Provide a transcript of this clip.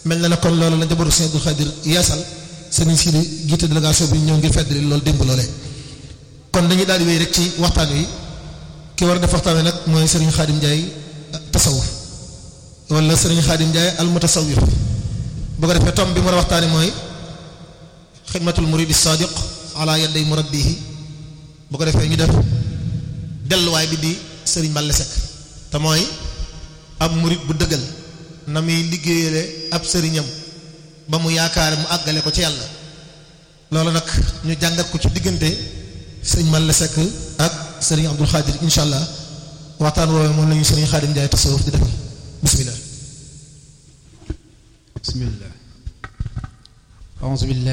mel na ne kon loolu la njabootu Sëriñ Abdou Khadir yeesal sëriñ si di jiite délégation bi ñëw ngir feddali loolu démb loolee kon dañuy daal di wéy rek ci waxtaan wi ki war a def waxtaan wi nag mooy sëriñ Xaadim Ndiaye tasawuf wala sëriñ Xaadim Ndiaye al mutasawwif bu ko defee tom bi mu war a waxtaani mooy xidmatul muridi sadiq ala yaday murabbihi bu ko defee ñu def delluwaay bi di sëriñ Balla Seck te mooy ab murid bu dëggal na muy liggéeyale ab sëriñam ba mu yaakaar mu àggale ko ci yàlla loolu nag ñu jàngat ko ci diggante sëriñ Balla Seck ak sëriñ Abdul Xaadir insha allah waxtaan woowee moom lañu sëriñ Xaadim Njaay tasawuf di defal bismillah bismillah a'uuzu billah